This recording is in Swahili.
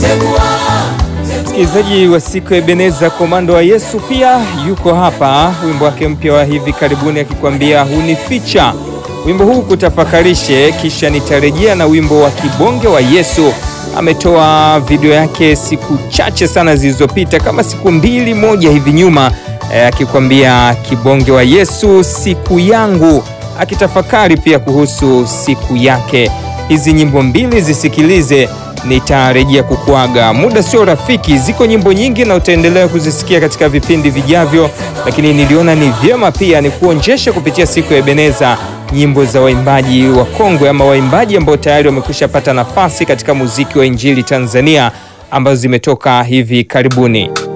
Msikilizaji wa siku ya Ebeneza, komando wa Yesu pia yuko hapa, wimbo wake mpya wa hivi karibuni akikwambia hunificha. Wimbo huu kutafakarishe, kisha nitarejea na wimbo wa kibonge wa Yesu. Ametoa video yake siku chache sana zilizopita, kama siku mbili moja hivi nyuma, eh, akikwambia kibonge wa Yesu, siku yangu, akitafakari pia kuhusu siku yake. Hizi nyimbo mbili zisikilize nitarejea kukuaga. Muda sio rafiki, ziko nyimbo nyingi na utaendelea kuzisikia katika vipindi vijavyo, lakini niliona ni vyema pia ni kuonjesha kupitia siku ya Ebeneza nyimbo za waimbaji wa kongwe ama waimbaji ambao tayari wamekwisha pata nafasi katika muziki wa injili Tanzania ambazo zimetoka hivi karibuni.